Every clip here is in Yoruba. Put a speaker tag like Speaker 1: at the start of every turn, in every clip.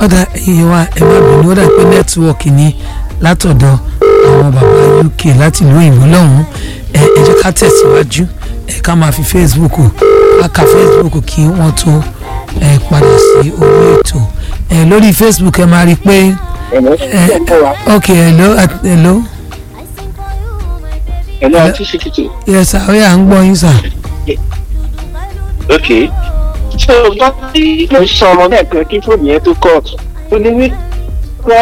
Speaker 1: ọ̀dà iye wa ẹ má bínú ó dà pé nẹ́tíwọ̀kì ni látọ̀dọ̀ àwọn bàbá uk láti ìlú òyìnbó lọ́hùn-ún ẹ ẹ jẹ́ ká tẹ̀síwájú ẹ ká máa fi facebook ká ka facebook kí wọ́n tó ẹ padà sí orí ètò ẹ lórí facebook ẹ máa rí i pé ẹ ok hello at- hello
Speaker 2: ẹ̀lọ́ àti ṣèkìtì.
Speaker 1: yes sir ó yá ń gbọ́ yín sir.
Speaker 2: ok so dọ́kítì ló sọ ọmọ náà kan kí fóònù yẹn tó kọ́ọ̀tù ó ní wípé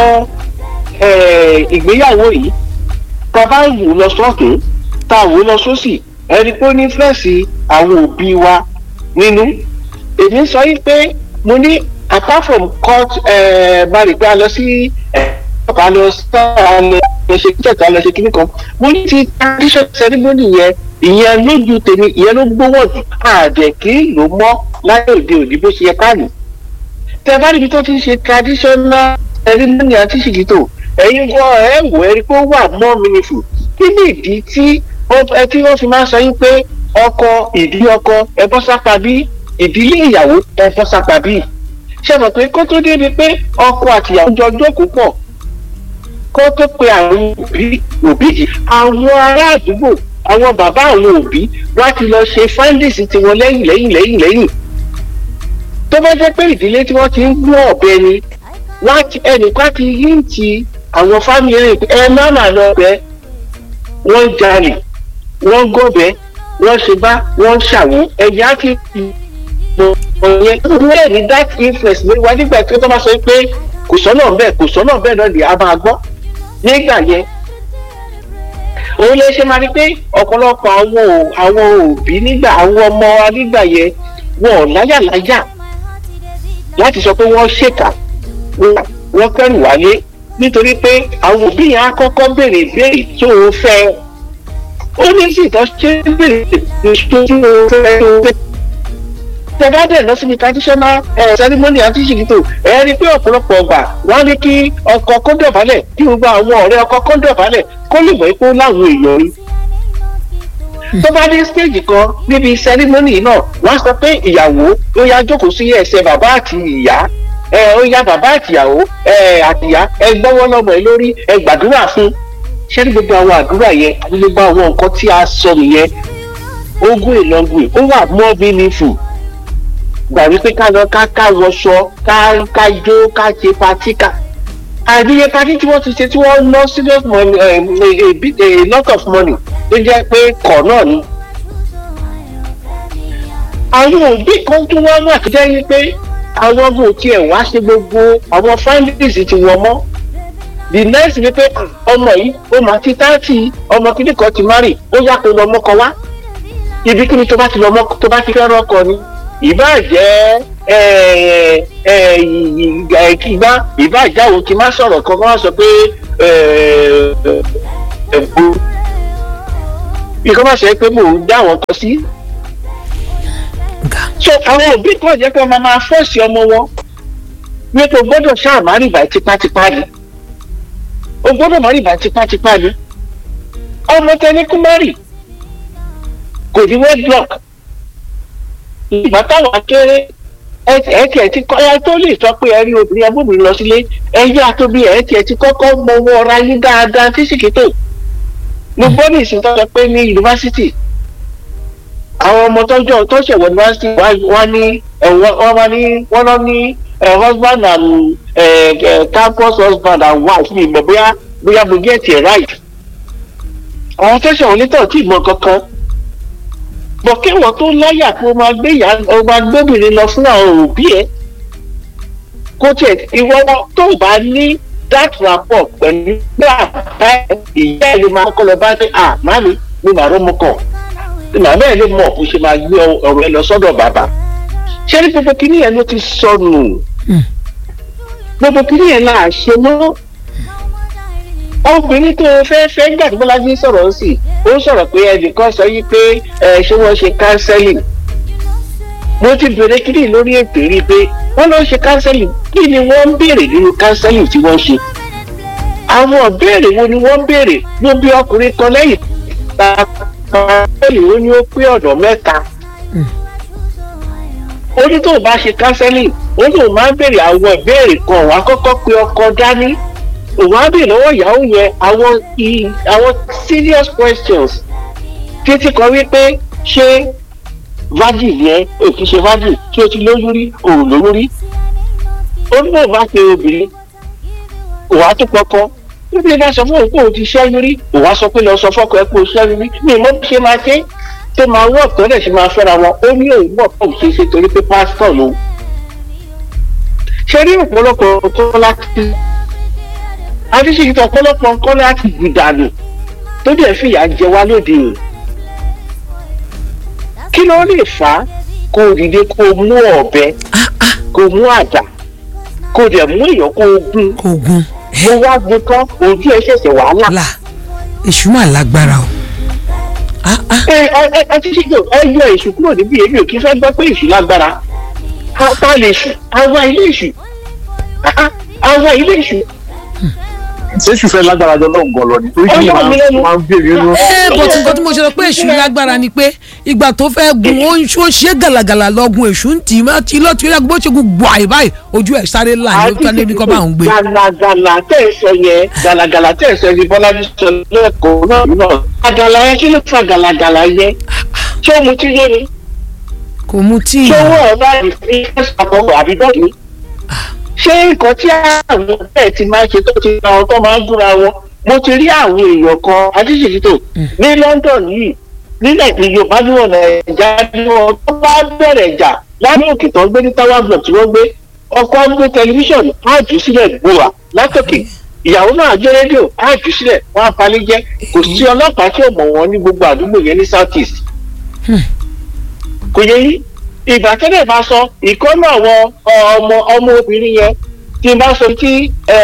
Speaker 2: ìgbéyàwó yìí tá a bá wù ú lọ sọ́ọ̀tún tá a wù ú lọ sósì ẹni pé ó ní fẹ́ẹ̀sì àwọn òbí wa nínú èmi sọ yìí pé mo ní apart from court bari pé a lọ sí ọ̀pá lọ sáà lọ ṣe kíkẹ́kẹ́ lọ ṣe kíní kan mo ní ti tradition ceremony yẹn ìyẹn lójú tèmi ìyẹn ló gbówó jù àdẹ kí ló mọ láyé òde òní bó ṣe yẹ káàní. tẹ bá níbi tó ti ń ṣe traditional ceremony àti ṣìkìtò ẹ̀yin gan ẹ̀ wò ẹ́ rí pé ó wà more meaningful kí ni ìdí tí ẹ tí wọ́n fi máa ń sọ yín pé ọkọ ìdí ọkọ ẹ bọ́ sápá bí ìdílé ìyàwó ẹ bọ́ sápá bí ṣe mọ̀ pé kó tó débi pé ọkọ àtìyàwó jọ jókòó pọ̀ kó tó pe àwọn òbí òbí yìí àwọn ará àdúgbò àwọn bàbá àwọn òbí wá ti lọ ṣe fáńdìsì tiwọn lẹ́yìn lẹ́yìn lẹ́yìn lẹ́yìn tó bá jẹ́ pé ìdílé tí wọ́n ti ń gbọ́ ọ̀bẹ ni ẹnìkan ti yí ti àwọn fámìlì rẹ̀ pé ẹ má mà lọ bẹ wọ́n jalè wọ́n gọ̀bẹ wọ́n ṣe bá wọ́n ṣàwọ́ ẹ̀yà á ti mọ ọ̀yẹ́ bẹ́ẹ̀ ni that influence lórí wa nígbà tí wọ́n bá sọ pé kò sọ́nà bẹ́ẹ̀ kò sọ́nà bẹ́ẹ̀ náà lè a máa gbọ́ nígbà yẹn òun lè ṣe máa rí pé ọ̀pọ̀lọpọ̀ àwọn àwọn òbí nígbà àwọn ọmọ wa nígbà yẹn wọn ò láyàláyà láti sọ pé wọ́n ṣèkà wọ́n kẹ́rù wálé nítorí pé àwọn òbí yẹn á kọ́kọ́ béèrè béèrè tó o fẹ́ ó ní sì tọ́ ṣe béèrè tó o fẹ́ tó o fẹ́ tẹ́lá dẹ̀ lọ síbi traditional ceremony àti ṣìkìtò ẹ rí i pé ọ̀pọ̀lọpọ̀ ọgbà wọ́n ní kí ọkọ kó dọ̀bálẹ̀ kí gbogbo àwọn ọ̀rẹ́ ọkọ kó dọ̀bálẹ̀ kó lè mọ̀ pé ó láwọn èèyàn rí. tó bá dé stage kan níbi ceremony náà wọ́n sọ pé ìyàwó ó yá jókòó sí ẹsẹ̀ bàbá àti ìyá ẹ ó yá bàbá àtìyàwó ẹ àtìyá ẹ gbọ́wọ́ lọ́mọ ẹ lórí ẹ gbàdúrà fún ṣé ní gbogbo àwọn àdúrà yẹn àti gbogbo àwọn nǹkan tí a sọ nìyẹn ogún ìlọgùn ó wà more meaningful gbà wípé ká lọ ká ká wọṣọ ká ká jó ká ṣe patí ká àìníye patí tí wọ́n ti ṣe tí wọ́n ná serious money a bit a lot of money tó jẹ́ pé kọ̀ náà ni. àwọn òbí kan tún wá wà tó jẹ́ wípé àwọn ọmọ òtí ẹ̀ wá ṣe gbogbo àwọn families ti wọ́n mọ́ the next ni pé ọmọ yìí ó máa ti táàtì ọmọ kíní kan ti márì ó yá kó lọ mọ́kọ wá ibikíni tó bá ti lọ mọ́kọ tó bá ti fẹ́ràn ọkọ ni ìbá jẹ́ ìgbà ìbá ìjáwó kí n má sọ̀rọ̀ kan kí wọ́n sọ pé ẹ̀bù bí kò má ṣe pé mò ń dá àwọn kan sí. so àwọn òbí kan jẹ́ pé wọ́n máa fọ́ọ̀sì ọmọ wọn wípé o gbọ́dọ̀ ṣáà má rìbá tipátipá ni o gbọ́dọ̀ má rìbá tipátipá ni ọmọ tẹni kú má rì kò ní wedlock ìgbà táwọn akéré ẹ tiẹ̀ ti kọ́ ẹ tó lè sọ pé ẹ rí obìnrin abóbìnrin lọ sílé ẹ yá tóbi ẹ tiẹ̀ ti kọ́kọ́ mọ owó ọ̀rá yín dáadáa tí sìkìtò mo gbọ́ ní ìsìn tó sọ pé ní yunifásitì àwọn ọmọ tọ́jọ́ tó ṣẹ̀wọ̀ yunifásitì wá ní wọ́n wá ní wọ́n lọ ní husband and campus husband and wife mi mọ̀ bóyá bóyá mo get it right àwọn tó ṣẹ̀wọ̀ nítọ̀ tí ì mọ kankan bọ̀ kí wọ́n tó láyà kó o máa gbé ìyá o máa gbóbìnrin lọ fún àwọn òbí ẹ̀ kó tiẹ̀ ìwọ tó bá ní that rapport pẹ̀lú bàbá ìyá ẹ̀ lè máa kọ́ lọ bá ní à màmí mi màá rọ́mọ kàn màmá ẹ̀ lè mọ̀ bó ṣe máa gbé ọ̀rọ̀ ẹ lọ sọ́dọ̀ bàbá ṣé ní gbogbo kínní yẹn ló ti sọnù gbogbo kínní yẹn là ṣe mọ́ obìnrin tó fẹ́ fẹ́ nígbà tí bọ́lájí sọ̀rọ̀ sí ó sọ̀rọ̀ pé ẹnìkan sọ yí pé ẹ ṣé wọ́n ṣe counseling mo ti bèrè kíni lórí ètò rí i pé wọ́n lọ ṣe counseling kí ni wọ́n ń béèrè nínú counseling tí wọ́n ṣe àwọn ìbéèrè wo ni wọ́n ń béèrè ló bí ọkùnrin kan lẹ́yìn tá a kan lẹ́yìn ó ní ó pé ọ̀dọ̀ mẹ́ta ó ní tó bá ṣe counseling ó ní òun máa ń béèrè àwọn ìbéèrè kan wàá kọ́kọ́ pe ọkọ dání òun á béèrè lọ́wọ́ ìyàwó yẹn àwọn i- àwọn serious questions títí kan wípé ṣé virgin yẹn ò kì í ṣe virgin tí o ti lóyún rí òun lóyún rí ó ní bò bá pe obìnrin òun á tó kọ́kọ́ níbi ìdá sọ fún òun pé òun ti ṣẹ́yún rí òun á sọ pé lọ sọ fọ́kọ ẹ pé o ṣẹ́yún rí mi ìmọ̀ bí ṣe máa ṣe tó máa wọ́ ọ̀tọ́ rẹ̀ ṣe máa fẹ́ra wọn ó ní òun mọ̀ pé òun ṣe é ṣe torí pé pásítọ̀ lòun ṣe rí ọ̀pọ̀lọpọ̀ nǹkan láti adéṣèkìtì ọ̀pọ̀lọpọ̀ nǹkan láti gbìdànù tó dẹ̀ fìyà jẹ wá lóde yìí kí ló lè fà á kó o dìde kó o mú ọ̀bẹ kó o mú àdá kó o dẹ̀ mú èèyàn kó o gún
Speaker 1: ogun
Speaker 2: mo wá gbé tán ojú ẹ ṣẹ̀ṣẹ̀ wàhálà.
Speaker 1: là èṣù mà lágbára o ah ah
Speaker 2: ẹ ẹ ẹ adéṣèkìtì ẹ yọ èṣù kúrò níbí èmi ò kí fẹ́ gbọ́ pé èṣù lágbára ká lè ṣù àwa ilé èṣù àwa ilé èṣù
Speaker 3: ṣéṣù fẹ́ lágbára jọ náà gan lọ ni torí kí ni
Speaker 2: Ọlọ́run mi lẹ́nu.
Speaker 3: máa ń béèrè inú.
Speaker 1: ẹ bó ti nǹkan tí mo ṣe lọ pé èṣù lágbára ni pé ìgbà tó fẹ́ gun ó ń ó ṣe gàlàgàlà lọ́gun èṣù ń tì í má ti lọ́ọ́ tí ó yàgò bó ṣe gun gbọ́ àì báyìí ojú ẹ̀ sáré là ní ó tán ní kọ́ bá òun gbé.
Speaker 2: gàlàgàlà tẹ̀ ẹ sọ yẹn gàlàgàlà tẹ̀ ẹ sọ yẹn bọ́lájú sọ lẹ́kọ̀ọ́ náà náà gàlàgàlà yẹn kí ló fa gàlàgàlà yẹn ṣé o mu tí yé ni
Speaker 1: kò mu tíì
Speaker 2: ṣé owó ẹ̀ bá rí fi ẹ̀sàkọ́ àbí dọ́ọ̀kì ṣé nǹkan tí àwọn bẹ́ẹ̀ ti máa ṣe tó ti ra wọn tó máa ń gúnra wọn mo ti rí àwọn èèyàn kan adíṣèkítò ní London yìí nílẹ̀ ní Yorùbá ní wọn Nàìjíríà ní wọn tó bá bẹ̀rẹ̀ jà lábẹ́ òkè tó ń gbé ní tower block tí wọ́n gbé ọkọ á gbé tẹlifíṣàn á jù sílẹ̀ gbòòrà látòkè ìyàwó náà gbé rédíò á jù sílẹ̀ wọ́n á palẹ̀ jẹ́ kò sí ọlọ́pàá tí ò mọ̀ wọ́n ní gbogbo àdúgbò yẹn ní south east kò yẹ yí ìgbà tẹ́lẹ̀ bá sọ ìkọ́nà àwọn ọmọ ọmọ obìnrin yẹn tí n bá sọ tí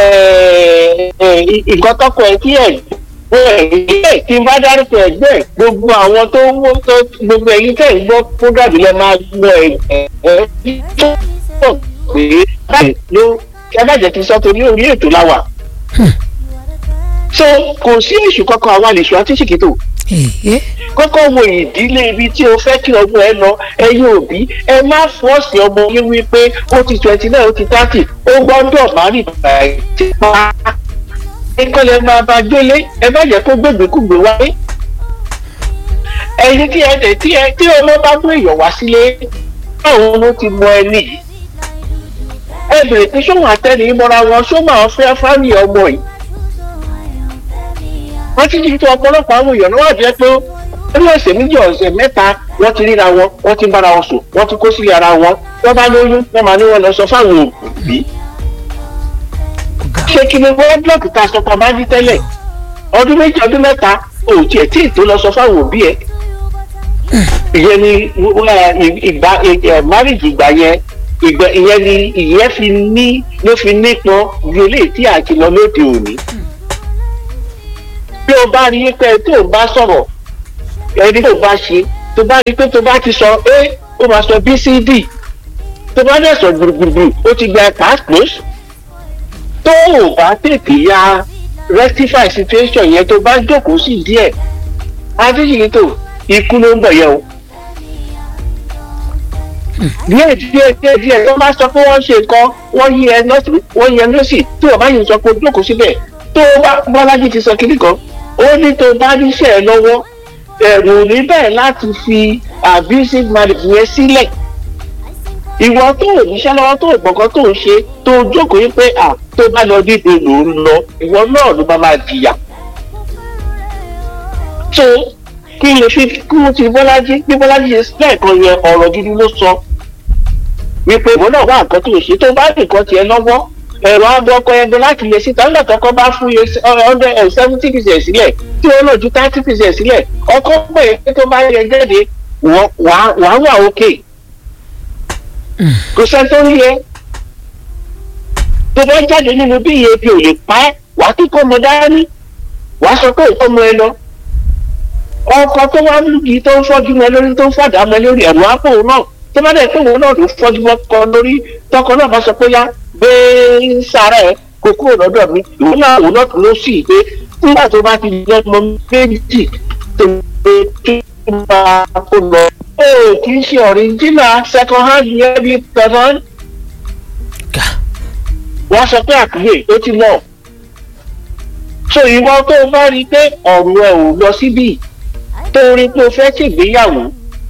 Speaker 2: nǹkan tọkọ ẹ tí ẹ ẹ tí n bá dárúkọ ẹgbẹ́ ẹ gbogbo àwọn tó wó tó gbogbo ẹ̀yin tẹ́ ń gbọ́ fúgàdì lẹ máa gbọ́ ẹ ẹ ẹ tó pọ̀ pé báyìí ló ẹ bá jẹ́ kí n sọ torí orí ètò la wà. so kò sí èṣù kankan àwa lè ṣù àti ṣìkìtò
Speaker 1: ẹ̀ẹ́
Speaker 2: kọ́kọ́ wo ìdílé ibi tí o fẹ́ kí ọmọ ẹ lọ ẹ̀yin òbí ẹ má fọ́ọ̀sì ọmọ yín wípé ó ti twenty nine ó ti thirty ó gbọ́dọ̀ má rí bàá ti pa ìkọlẹ̀ máa bá gbélé ẹ má jẹ́ kó gbègbèkúgbè wáyé ẹ̀yin tí ẹ tẹ̀ tí ẹ tí ọmọ bá mú èèyàn wá sílé báwo ló ti mọ ẹni yìí ẹ bèrè pé sóhun àtẹnìí mọ́ra wọn só máa fẹ́ fámì ọmọ yìí wọ́n ti di tó ọ̀pọ̀lọpọ̀ àwọn èèyàn náà wà jẹ́ pé ní ọ̀sẹ̀ méjì ọ̀sẹ̀ mẹ́ta wọ́n ti ríra wọn wọ́n ti ń bára wọn sùn wọ́n ti kó sílé ara wọn wọ́n bá lóyún wọ́n máa ní wọn lọ sọ fáwọn òbí. ṣé kí ni wọ́n blọọkì ta sọ pé bá ní tẹ́lẹ̀ ọdún méjì ọdún mẹ́ta ò tiẹ̀ tí ì tó lọ sọ fáwọn òbí ẹ̀. ìyẹn ni ìgbà márìjì ìgbà yẹn ìgbà ìyẹn ni ìyẹn fi ní ló fi nípọn bí eléyìí tí àti lọ lóde òní bí o bá rí pé tó o bá sọ̀rọ̀ ẹni tó o bá ṣe tó bá rí pé tó bá ti sọ a ó máa sọ b c d tó bá dẹ̀ sọ gbùrùgbùrù ó ti gba passport tó o bá tètè ya rectify situation yẹn tó bá jókòó sí díẹ̀ adéjìlẹ̀ tó ikú ló ń bọ̀ yẹn o díẹ̀ díẹ̀ díẹ̀ díẹ̀ tó bá sọ pé wọ́n ṣe nǹkan wọ́n yí ẹ lọ́sì wọ́n yí ẹ lọ́sì tí o bá yìí sọ pé o jókòó síbẹ̀ tó bá bọ́lájí ti sọ kiri kan ó ní tó bá níṣẹ́ ẹ lọ́wọ́ ẹ̀rù ní bẹ́ẹ̀ láti fi abusive marriage yẹn sílẹ̀ ìwọ tó ò níṣẹ́ lọ́wọ́ tó ò gbọ̀ngàn tó ò ṣe tó o jókòó yín pé à tó bá lọ dídò ló ń lọ ìwọ náà ló máa máa jìyà. so kí n lè fi kí wọ́n ti bọ́lájí bí bọ́lájí ṣe sílẹ̀ kan yẹn ọ̀rọ̀ gidi ló sọ wípé ìwọ náà wá nǹkan tó o ṣe tó bá nǹkan tiẹ̀ lọ́wọ́ ẹ̀rọ ọkọ̀ ẹgbẹ́ láti lè síta nígbà tọkọ bá fún yẹ ọdẹ seventy percent sílẹ̀ tí wọ́n náà ju thirty percent sílẹ̀ ọkọ pé pé tó bá yẹ jáde wàá wà òkè kò sẹ́ni tó ń yẹ tó bá jáde nínú bí iye bí ò lè pa ẹ́ wàá kíkọ́ ọmọ dání wàá sọ pé òkú ọmọ ẹ lọ ọkọ tó wá lùgì tó ń fọ́jú mọ́ lórí tó ń fàdá mọ́ lórí ẹ̀rọ àpò náà tó bá dẹ̀ pé òun náà ló fọ́jú mọ́ kọ lórí tọkọ náà bá sọ pé yá gbé sára ẹ kó kúrò lọ́dọ̀ mi ìwọ náà òun náà ló sì pé nígbà tó bá ti lọ́mọ méjì tó gbé tó bá kó lọ o kì í ṣe original second hand yẹn bí person
Speaker 1: Gà.
Speaker 2: wọ́n sọ pé àkúrè ó ti lọ. so ìwọ tó o bá rí i pé ọ̀rọ̀ ẹ̀ ò lọ síbí tó o rí i pé o fẹ́ ṣègbéyàwó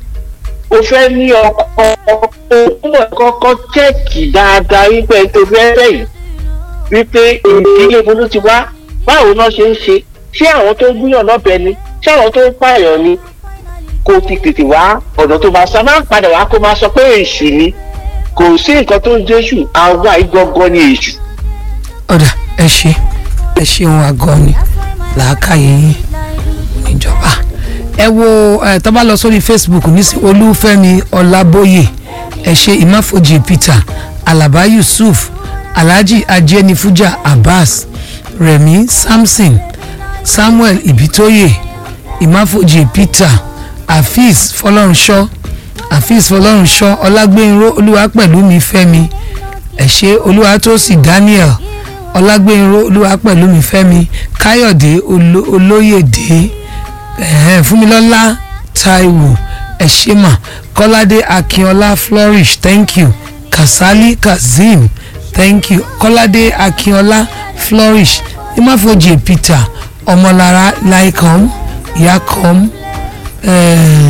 Speaker 2: o fẹ́ ní ọkọ o gbọ́dọ̀ kọ́kọ́ chẹ́ẹ̀kì dáadáa wípé tó fẹ́ fẹ́ yìí wípé ìdílé ibo ló ti wá báwo náà ṣe ń ṣe ṣé àwọn tó gbúyàn lọ́bẹ ni ṣé àwọn tó ń pààyàn ni kó ti tètè wá ọ̀dọ̀ tó máa sá máa ń padà wá kó máa sọ pé èṣù ni kò sí nǹkan tó ń jésù àwa ìgangan ni èṣù.
Speaker 1: ọ̀dà ẹ ṣe ẹ ṣeun àgọ́ ni làákàyè yín níjọba ẹ wo ẹ tó bá lọ sórí facebook nísìn olúfẹ́mi ọlábóyè ẹ ṣe ìmáfojì peter alaba yusuf alhaji ajenifuja abbas remi samson samuel ibitoye ìmáfojì peter afeez fọlọ́runṣọ́ afeez fọlọ́runṣọ́ ọlágbẹ́nró olúwapẹ̀lúmi fẹ́mi ẹ ṣe olúwatósì daniel ọlágbẹ́nró olúwapẹ̀lúmi fẹ́mi káyọ̀dé Oló- olóyèdè ẹ̀hẹ́n fúnmilọ́lá taiwo ẹ̀ṣẹ́mà kọ́ládé akínọlá flourish thank you kasali kazeem thank you kọ́ládé akínọlá flourish imáfojì peter ọmọlára laikom yakom ẹ̀ẹ́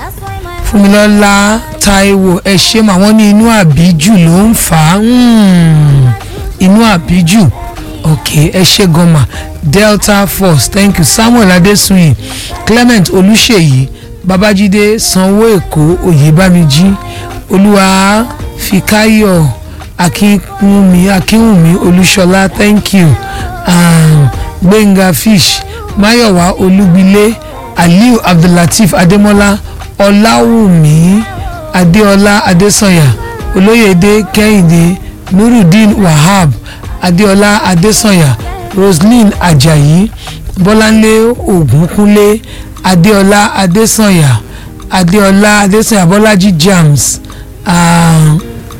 Speaker 1: fúnmilọ́lá taiwo ẹ̀ṣẹ́mà wọ́n ní inú àbíjù ló ń fà á mm, inú àbíjù ok ẹ ṣe gọmà delta force thank you samuel adesuyin clement olùṣèyí babájídé sanwó èkó oyèbámijí olúwa fìkáyọ̀ akínwùmí akínwùmí olúṣọlá thank you um, gbẹ̀ngà fish máyọ̀wá olúgbilé aliu abdullateef adémọ́lá ọláwùmí adéọlá adésànyà olóyèdè kẹ́hìndé nurudeen wahab adéọlá adésànyà roslyn ajayi bọ́láńlé ògúnkúnlé adéọlá adésànyà adéọlá adésànyà bọ́lájí jams um,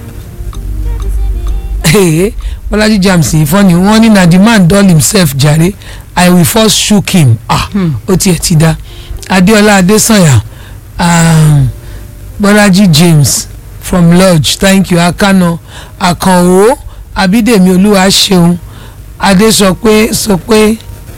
Speaker 1: hey, bọ́lájí jams yìí fọ́ni wọ́n ní na the man dull himself jare i will first shook him ah ó tiẹ̀ ti da adéọlá adésànyà um, bọ́lájí james from lodge thank you akano akànwó abídèmí olúwa ṣeun adé sọ pé sọ pé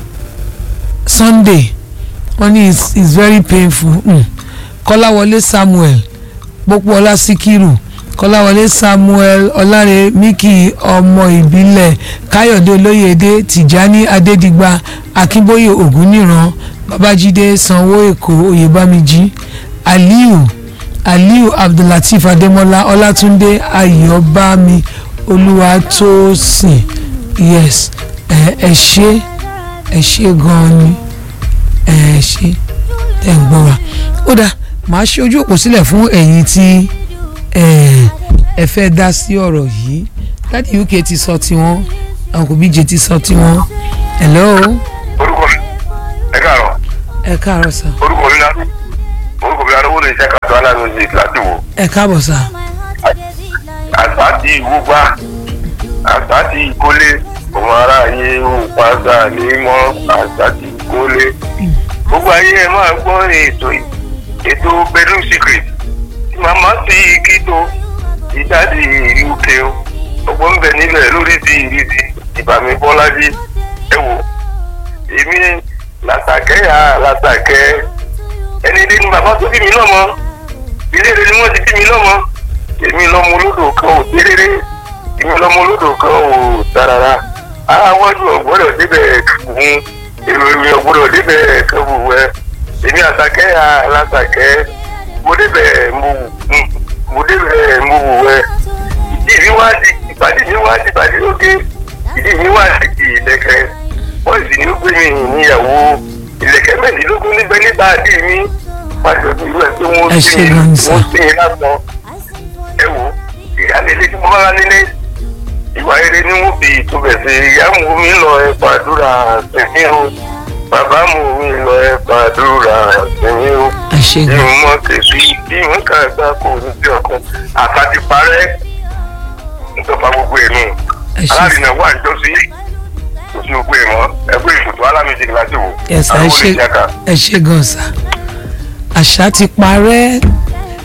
Speaker 1: sunday wọ́n ní it's, it's very painful mm. kọ́láwọlé samuel pópóọlá síkírù kọ́láwọlé samuel ọláre miki ọmọ ìbílẹ̀ káyọ̀dé olóyèdè tìjání adédìgbà akínbóyè ògúnníran babájídé sanwó èkó oyèbámijí aliu aliu abdullateef adémọlá ọlátúndé ayọ̀bámi olúwatósìn yes ẹ ẹ ṣe ẹ ṣe gan-an ni ẹ ṣe ẹ ń gbọ́ wa ó dáa màá ṣe ojú òpó sílẹ̀ fún ẹ̀yin tí ẹ ẹ fẹ́ dá sí ọ̀rọ̀ yìí láti uk ti sọ tiwọn uncle bj ti sọ tiwọn hello
Speaker 4: orúkọ mi ẹ káàárọ̀
Speaker 1: ẹ káàárọ̀ sà
Speaker 4: orúkọ mi náà orúkọ mi náà owó lè ṣe káàtó aláàánú ní láti wò
Speaker 1: ẹ káàbọ̀ sà
Speaker 4: àṣà ti ìwú gbá àṣà ti ìkólé ọmọ aráyé ń padà ní mọ́ àṣà ti ìkólé gbogbo ayé ẹ máa gbọ́ ètò yìí ètò bedroom secret tí màmá sí kíto ìjáde uk o ọgbọ́n ń bẹ nílẹ̀ lórí ti ìrísí ìbàmí bọ́lájí ẹ wò èmi làtàkẹ́ yà làtàkẹ́ ẹni ilé ni bàbá tó bí mi lọ́mọ ilé rẹ ni wọ́n ti bí mi lọ́mọ èmi lọ́mọ olódò kan ò téréré èmi lọ́mọ olódò kan ò tarara àwọn ọdún ọ̀gbọ́dọ̀ débẹ̀ fún èrò èmi ọ̀gbọ́dọ̀ débẹ̀ kẹ́bù wẹ́ èmi àtàkẹ́ yà làtàkẹ́ mo débẹ̀ mo mo débẹ̀ mo wù wẹ́ ìdí mi wá di ìpàdé mi wá di ìpàdé lókè ìdí mi wá di ìlẹ̀kẹ̀ wọ́n sì ní gbé mi níyàwó ìlẹ̀kẹ̀ mẹ́rìndínlógún níbẹ̀ nígbà àdé mi pàṣẹ bí ìlú ẹ̀ pé wọ́n
Speaker 1: Ẹ
Speaker 4: sí
Speaker 1: ṣé gan ni sà.
Speaker 4: wọ́n sí i lásán ẹ wò ìyáálé tí mo bá nílé ìwà rere ni wọ́n fi ìtúbẹ̀ sí ìyá mu mi lọ ẹ pàdúrà sẹ́mi o bàbá mu mi lọ ẹ pàdúrà sẹ́mi o
Speaker 1: ẹ ṣe
Speaker 4: bí
Speaker 1: gan
Speaker 4: mo mọ kẹsù bí mo kà gbà kó ní bí ọkàn àtàtì parẹ́ nítorí gbogbo ẹ̀ nù
Speaker 1: ẹ ṣe
Speaker 4: alárìnà wà ń jọ́sí kò sí gbogbo ẹ̀ mọ́ ẹgbẹ́ ìfòtò alámìjì láti wò
Speaker 1: Yes, ẹ
Speaker 4: àwọn
Speaker 1: ṣe
Speaker 4: olùjàkà
Speaker 1: ẹ ṣe gan sà àṣà ti parẹ́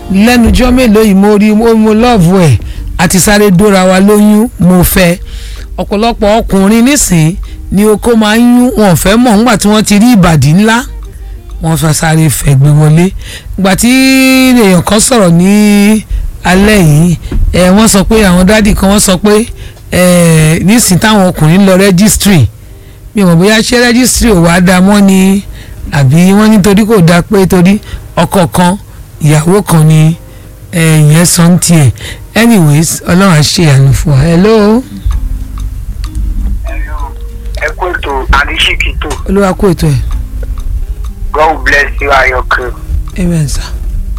Speaker 1: lẹ́nujọ́ mélòó yìí mo rí mo mo lọ́ọ̀bù ẹ̀ àti sáré dóra wa lóyún mo fẹ́ ọ̀pọ̀lọpọ̀ ọkùnrin nísìn ni oko máa ń yún wọn ò fẹ́ mọ̀ nígbà tí wọ́n ti rí ìbàdí ńlá wọ́n fẹ́ sáré fẹ̀gbẹ́ wọlé ìgbà tí èèyàn kan sọ̀rọ̀ ní alẹ́ yìí ẹ̀ wọ́n sọ pé àwọn dádì kan wọ́n sọ pé ẹ̀ nísìn táwọn ọkùnrin lọ rẹ́gísítírì mi ò mọ̀ bóyá ṣé rẹ́gísítírì ò wá da mọ́ ni àbí wọ́n nítorí kò dáa pé torí ọkọ kan ìyàwó kan ni ìyẹn sọ ń tiẹ̀ anyways ọlọ́run á ṣe àánú fún wa hello
Speaker 5: ẹ kó ètò àdìsíkì tó
Speaker 1: olúwa kó ètò ẹ̀
Speaker 5: god bless you ayọ̀kẹ́.
Speaker 1: amen sir.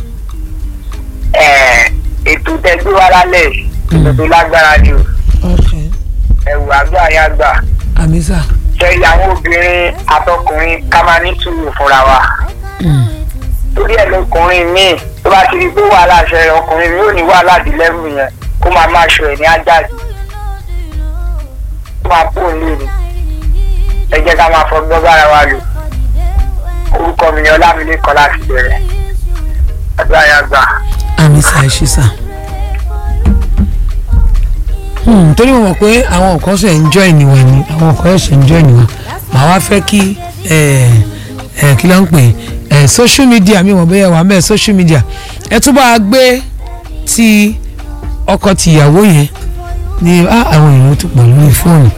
Speaker 5: ẹ ètò tẹgbẹ́ wa lálẹ́ ètò tó lágbára ni o
Speaker 1: okay
Speaker 5: ẹ̀wù àgbà yá gbà
Speaker 1: àmì sà
Speaker 5: ṣe ìyàwó obìnrin àtọkùnrin ká máa ní sùúrù fúnra wa torí ẹ̀ lọkùnrin míì tó bá ti rí pé wàhálà ṣẹlẹ̀ ọkùnrin mi ò ní wàhálà di lẹ́rù yẹn kó máa máa ṣọ ẹ̀ ní ajáde kó máa pò ń lè ní ẹ jẹ́ ká máa fọgbọ́n bára wa lò orúkọ mi ni ọlámilékan láti bẹ̀rẹ̀ àgbà yá gbà.
Speaker 1: àmì sà ẹ ṣe sà. Hmm, torí mo mọ̀ pé àwọn nǹkan ṣe ń join wa ni àwọn nǹkan ṣe ń join wa màá wá fẹ́ kí ẹ ẹ kí ló ń pè ẹ social media mi ò mọ̀ bóyá wà mẹ́ẹ̀ social media ẹ tún bá a gbé ti ọkọ tìyàwó yẹn ni ah, àwọn èèyàn tó pọ̀ lórí fóònù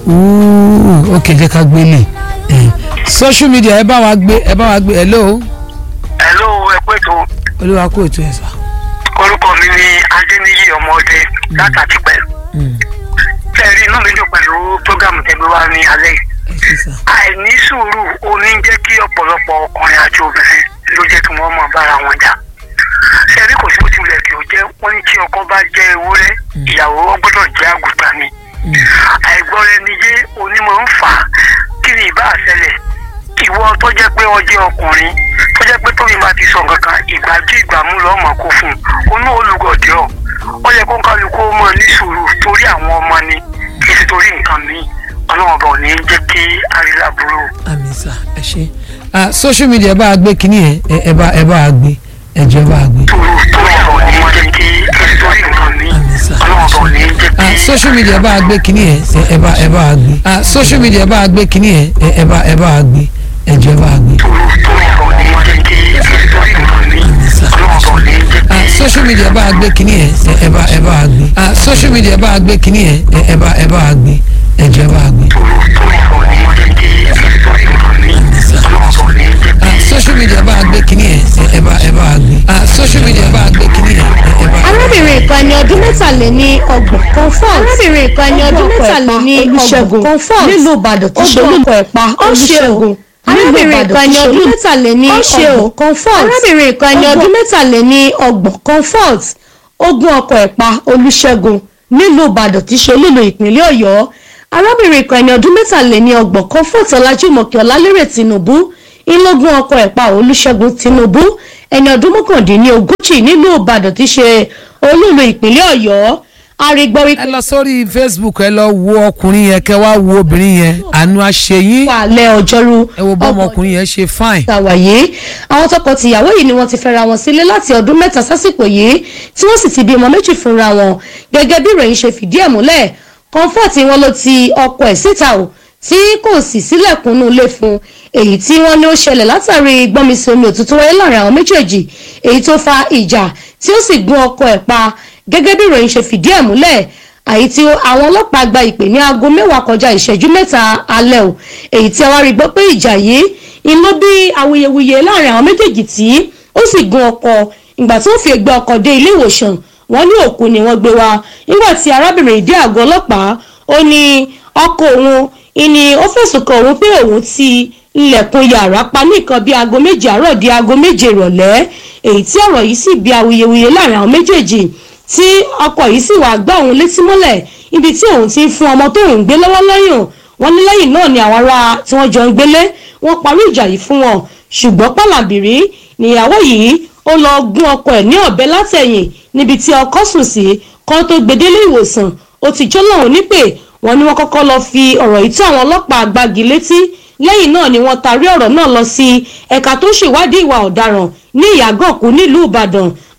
Speaker 1: Ooh, ok jẹ́ ká gbélé ẹ social media ẹ bá wa gbé ẹ bá wa gbé hello
Speaker 5: hello ẹ pé tó
Speaker 1: olúwa kó ètò ẹ̀ sà.
Speaker 5: orúkọ mi ni adéníyí ọmọdé látàtí pẹ̀lú
Speaker 1: Hmm,
Speaker 5: fẹ́ẹ̀rí inú mi dùn pẹ̀lú prógámù tẹ́gbẹ́ wa ní alẹ́ yìí
Speaker 1: ẹ ṣe sà.
Speaker 5: àìní sùúrù ó ní jẹ́ kí ọ̀pọ̀lọpọ̀ ọkùnrin àti obìnrin ló jẹ́ kí wọ́n mọ̀ bára wọn jà fẹ́ẹ̀rí kò sí bó tilẹ̀ kí o jẹ́ wọ́n ní tí ọkọ bá jẹ́ ewúrẹ́ ìyàwó wọn gbọ́dọ̀ jẹ́ àgùntàn ni àìgbọ́ra ẹni yé onímọ̀ ń fà á kí ni ìbá àṣẹlẹ̀ ìwọ tó jẹ́ pé ó jẹ́ ọkùnrin tó jẹ́ pé tóbi máa ti sọ nǹkan kan ìgbàjú ìgbàmú lọ́mọ kó fún un onú olùgọ̀dẹ́ ọ̀ ó yẹ kó ń kálukú mọ̀ ní sùúrù torí àwọn ọmọ ni kì í ṣe torí nǹkan míì ọlọ́run ọba ò ní jẹ́ kí àrílà burú.
Speaker 1: àmì sà ẹ ṣe ah social media ẹ bá a gbé kínní yẹn ẹ ẹ bá ẹ bá a gbé ẹ jẹ́ bá a gbé
Speaker 5: sùúrù torí ọba ò ní jẹ́ kí kì í ṣe torí nǹkan míì
Speaker 1: àmì sà
Speaker 5: ọlọ́run ọba ò ní jẹ́ kí.
Speaker 1: ah social media ẹ bá a gbé kínní yẹn ẹ ẹ bá ẹ bá a gbé ah social media ẹ bá a gbé kínní yẹn ẹ ẹ bá ẹ bá a gbé ẹ jẹ́ bá a gbé
Speaker 5: sùúrù torí ọba ò ní jẹ́ kí kì í ṣe torí nǹkan míì
Speaker 1: àmì sà
Speaker 5: ọlọ́run ọba ò ní jẹ́
Speaker 1: ah
Speaker 5: kí.
Speaker 1: social media ẹ bá a gbé kínní yẹn ẹ ẹ bá ẹ bá a gbé ah social media ẹ bá a gbé kínní yẹn ẹ ẹ bá ẹ bá a gbé ẹ jẹ́ bá a gbé
Speaker 5: sùúrù torí ọba ò ní jẹ́ kí kì í ṣe torí nǹkan míì ọlọ́run ọba ò ní jẹ́ kí.
Speaker 1: ah social media ẹ bá a gbé kínní yẹn ẹ ẹ bá ẹ bá a gbé ah social media ẹ bá a gbé kínní yẹn ẹ ẹ bá a gbé.
Speaker 6: arábìnrin kan ní ọdún mẹ́tàléní ọgbọ̀n comfort arábìnrin kan ní ọdún mẹ́tàléní ọgbọ̀n comfort nílùú ìbàdàn tí ṣe olùkọ́ ẹ̀pá olùṣègùn arábìnrin kan ní ọdún mẹ́tàléní ọgbọ̀n comfort arábìnrin kan ní ọdún mẹ́tàléní ọgbọ̀n comfort ogun ọkọ̀ ẹ̀pá olùṣègùn nílùú ìbàdàn tí ṣe olúlo ìpínlẹ̀ ọ̀yọ́ arábìnrin kan ní ọdún mẹ́tàléní ọgbọ̀n comfort ọlájúmọ̀kẹ́ ọlálérè tinubu ìlógún ọkọ̀ ẹ̀pá olùṣègùn tinubu ẹni ọdún mọ́kàndínlógójì nílùú ìbàdàn tí ṣe olúlo ìpínlẹ̀ ọ̀yọ́ arígbọ́ wípé
Speaker 1: ẹ lọ sórí facebook ẹ lọ wo ọkùnrin yẹn kẹ wá wo obìnrin yẹn àánú àṣeyín
Speaker 6: wà lẹ́ ọjọ́rú
Speaker 1: ẹ wo bọ́mọ ọkùnrin yẹn ṣe fine.
Speaker 6: ṣàwàyé àwọn tọkọ-tìyàwó yìí ni wọ́n ti fẹ́ra wọn sílé láti ọdún mẹ́ta sásìkò yìí tí wọ́n sì ti bímọ méjì fúnra wọn gẹ́gẹ́ bí ìròyìn ṣe fìdí ẹ̀ múlẹ̀ comfort wọn ló ti ọkọ ẹ̀ síta o tí kò sì sílẹ̀kùnú ilé fún èyí tí wọ́n ní ó ṣẹlẹ̀ látàrí gbọ́nmisí omi òtútù wáyé láàrin àwọn méjèèjì èyí tó fa ìjà tí ó sì gún ọkọ ẹ̀ pa gẹ́gẹ́ bí ìròyìn ṣe fìdí ẹ̀ múlẹ̀ àyí tí àwọn ọlọ́pàá gba ìpè ní aago mẹ́wàá kọjá ìṣẹ́jú mẹ́ta alẹ́ o èyí tí a wá rí gbọ́ pé ìjà yìí ń lọ bí awuyewuye láàrin àwọn méjèèjì tí ó sì gun ọkọ ìgbà tí ó fi gbé ọkọ dé ilé ìwòsàn wọ́n ní òkú ni wọ́n gbé wá nígbà tí arábìnrin dé àgọ́ ọlọ́pàá ó ní ọkọ òun ìní ó fẹ̀sùn kan òun pé òun ti ilẹ̀kùn yàrá pa ní nǹkan bíi aago méje àárọ̀ di aago méje ìrọ̀lẹ́ èyí tí ọ̀rọ̀ yìí sì bí awuyewuye láàrin àwọn méjèèjì tí ọkọ yìí sì wàá gbá òun létí mọ́lẹ̀ ibi tí òun ti ń fún ọmọ tó ń gbé lọ́wọ́ lọ́yàn wọn ní lẹ́yìn náà ni àwọn ará tí wọ́n jọ ń gbélé wọ́n parí ìjà yìí fún wọn ṣùgbọ́n pàlàbìrí níyàwó yìí ó lọ gún ọkọ ẹ̀ ní ọ̀bẹ látẹ̀yìn níbi tí ọkọ sùn sí kan tó gbedele ìwòsàn ó ti jó lọ́hùn nípè wọ́n ní wọ́n kọ́kọ́ lọ fi ọ̀rọ̀ yìí tó àwọn ọlọ́pàá gbági létí lẹ́yìn náà ni wọ́n tarí ọ̀rọ̀ náà lọ sí ẹ̀ka tó ṣèwádìí ìwà ọ̀daràn ní ìyàgànkù nílùú ìbàdàn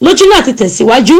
Speaker 6: lójú náà ti tẹ̀síwájú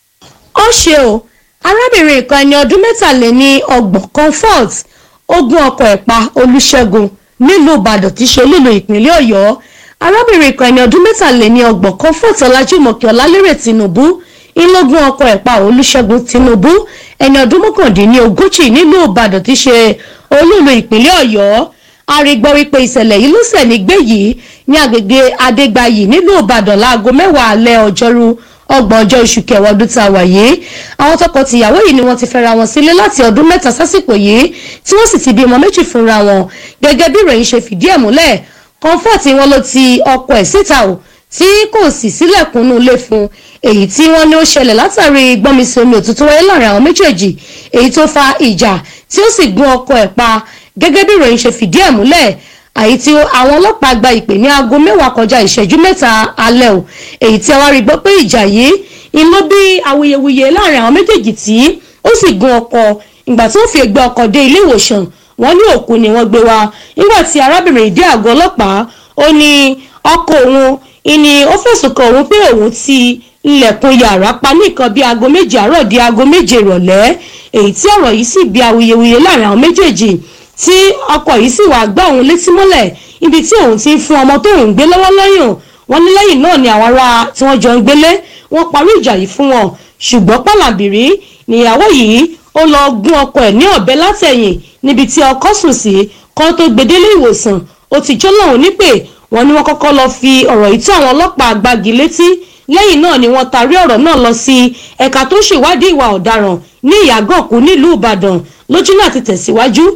Speaker 6: ó ṣe o arábìnrin kan ẹni ọdún mẹ́tàléní ọgbọ̀n comfort ogun ọkọ̀ ẹ̀pa olùṣègùn nílùú ìbàdàn tí í ṣe olúlo ìpínlẹ̀ ọ̀yọ́ arábìnrin kan ẹni ọdún mẹ́tàléní ọgbọ̀n comfort ọlájúmọ̀kẹ́ ọlálérè tinubu ńlọgún ọkọ̀ ẹ̀pa olùṣègùn tinubu ẹni ọdún mọ́kàndínní ogójì nílùú ìbàdàn tí í ṣe olúlo ìpínlẹ̀ ọ̀yọ́ arígbọ́ wípé ìṣẹ̀lẹ̀ yìí ló ṣẹ̀ nígbè yìí ní agbègbè adégbàyí nílùú ìbàdàn láago mẹ́wàá alẹ́ ọjọ́rú ọgbọ̀n ọjọ́ oṣù kẹwàá ọdún tá a wà yìí àwọn tọkọ-tìyàwó yìí ni wọ́n ti fẹ́ra wọn sílé láti ọdún mẹ́ta sásìkò yìí tí wọ́n sì ti bímọ méjì fúnra wọn gẹ́gẹ́ bí ìròyìn ṣe fìdí ẹ̀ múlẹ̀ comfort wọn ló ti ọkọ ẹ̀ síta o tí kò sì sílẹ̀kùnú ilé fún èyí tí wọ́n ní ó ṣẹlẹ̀ látàrí gbọ́nmisí omi òtútù wáyé láàrin àwọn méjèèjì èyí tó fa ìjà tí ó sì gún ọkọ ẹ̀ pa gẹ́gẹ́ bí ìròyìn ṣe fìdí ẹ̀ múlẹ̀ àyí tí àwọn ọlọ́pàá gba ìpè ní aago mẹ́wàá kọjá ìṣẹ́jú mẹ́ta alẹ́ o èyí tí a wá rí gbọ́ pé ìjà yìí ń ló bí awuyewuye láàrin àwọn méjèèjì tí ó sì gun ọkọ ìgbà tí wọ́n fi gbé ọkọ dé ilé ìwòsàn wọ́n ní òkú ni wọ́n gbé wá nígbà tí arábìnrin dé àgọ́ ọlọ́pàá ó ní ọkọ òun ìní ó fẹ̀sùn kan òun pé òun ti ilẹ̀kùn yàrá pa ní nǹkan bíi aago méje àárọ̀ di aago méje ìrọ̀lẹ́ èyí tí ọ̀rọ̀ yìí sì bí awuyewuye láàrin àwọn méjèèjì tí ọkọ yìí sì wàá gbá òun létí mọ́lẹ̀ ibi tí òun ti ń fún ọmọ tó ń gbé lọ́wọ́ lọ́yàn wọn ní lẹ́yìn náà ni àwọn ará tí wọ́n jọ ń gbélé wọ́n parí ìjà yìí fún wọn ṣùgbọ́n pàlàbìrí níyàwó yìí ó lọ gún ọkọ ẹ̀ ní ọ̀bẹ látẹ̀yìn níbi tí ọkọ sùn sí kan tó gbedele ìwòsàn ó ti jó lọ́hùn nípè wọ́n ní wọ́n kọ́kọ́ lọ fi ọ̀rọ̀ yìí tó àwọn ọlọ́pàá gbági létí lẹ́yìn náà ni wọ́n tarí ọ̀rọ̀ náà lọ sí ẹ̀ka tó ṣèwádìí ìwà ọ̀daràn ní ìyàgànkù nílùú ìbàdàn lójú náà ti tẹ̀síwájú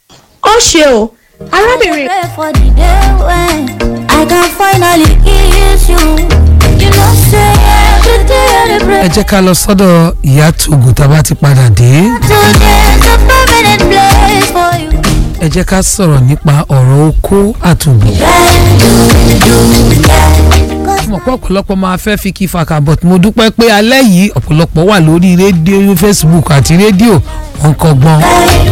Speaker 6: ó ṣe o arábìnrin.
Speaker 7: Pray for the day when I can finally kiss you. You know, say every day I dey pray.
Speaker 1: ẹ jẹ́ ká lọ sọ́dọ̀ ìyá tògùn tá a bá ti padà dé
Speaker 7: Today's a permanent place for you.
Speaker 1: ẹ jẹ́ ká sọ̀rọ̀ nípa ọ̀rọ̀ okó àtògbò. mo mọ̀ pé ọ̀pọ̀lọpọ̀ máa fẹ́ fi kí fàkà but mo dúpẹ́ pé alẹ́ yìí ọ̀pọ̀lọpọ̀ wà lórí rédíò facebook àti rédíò wọn kọ́gbọ́n.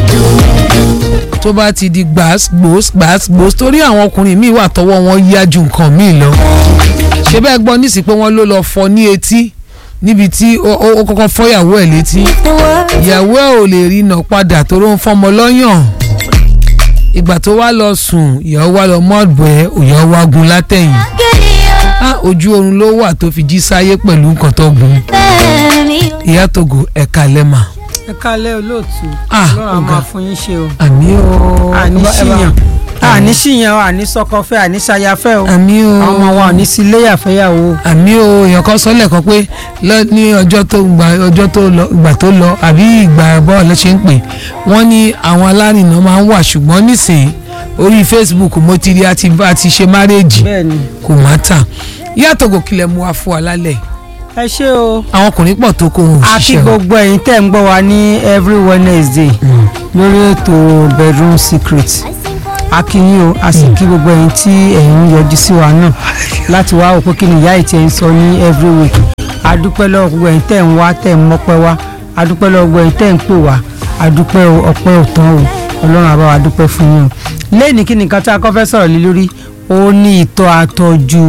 Speaker 1: tó bá ti di gbàs gbòs gbàs gbòs torí àwọn ọkùnrin míì wà tọwọ́ wọn yá ju nǹkan míì lọ. ṣé bẹ́ẹ̀ gbọ́ nísìsiyìí pé wọ́n ló lọ fọ ní etí níbi tí ó ó- ó kọ́kọ́ fọ́ ìyàwó ẹ̀ létí
Speaker 7: The world
Speaker 1: ìyàwó ẹ̀ ò lè rí iná padà tó ló ń fọmọ lọ́yàn ìgbà tó wá lọ sùn ìyàwó wá lọ mọ́ọ̀bù ẹ̀ ìyàwó wá gun látẹ̀yìn
Speaker 7: give you
Speaker 1: á ojú oorun ló wà tó fi jí sáyé pẹ̀lú nǹkan tó gun
Speaker 7: me.
Speaker 1: ìyá togo ẹ̀ka lẹ́mà
Speaker 8: ẹ kálẹ̀ olóòtú
Speaker 1: Ah,
Speaker 8: ọlọ́run a
Speaker 1: ọ̀gá.
Speaker 8: máa fún yín ṣe o
Speaker 1: àmí o
Speaker 8: àní
Speaker 1: ẹ bá- ẹ bá-
Speaker 8: ṣìyàn àní ṣìyàn o àní sọkọfẹ́ àní ṣayafẹ́ o
Speaker 1: àmì o
Speaker 8: àwọn ọmọ wa ò ní sí iléyàfẹ́yàwó o
Speaker 1: àmì o èèyàn kan sọ lẹ́ẹ̀kan pé lọ ní ọjọ́ tó gba ọjọ́ tó lọ ìgbà tó lọ àbí ìgbà bọ́ọ̀lù ṣe ń pè wọ́n ní àwọn alárìnà máa ń wà ṣùgbọ́n nísìnyí orí facebook mo ti rí àti bá ti ṣe márèèjì
Speaker 8: bẹ́ẹ̀ ni
Speaker 1: kò má tà yàtọ̀ gò kílẹ̀ mú wa fún wa lálẹ́
Speaker 8: ẹ ṣé o
Speaker 1: àwọn ọkùnrin pọ̀ tó kó ohun
Speaker 8: a kí
Speaker 1: òṣìṣẹ́ o
Speaker 8: gbogbo ẹ̀yin tẹ́ ń gbọ́ wa ní every wednesday lórí ètò bedroom secret a kí yín o a sì kí gbogbo ẹ̀yin tí ẹ̀yin ń yọjú sí wa náà láti wá òpó kí ni ìyá ìtì ẹ̀ ń sọ ní every week a dúpẹ́ lọ́wọ́ gbogbo ẹ̀yin tẹ́ ń wá tẹ́ ń mọ́pẹ́ wá a dúpẹ́ lọ́wọ́ gbogbo ẹ̀yin tẹ́ ń pè wá a dúpẹ́ o ọpẹ́ ò tán o ọlọ́run àbá wa dúpẹ́ fún yín o lẹ́yìn kí ni nǹkan tí a kọ́ fẹ́ sọ̀rọ̀ lé lórí ó ní ìtọ̀ àtọ̀jù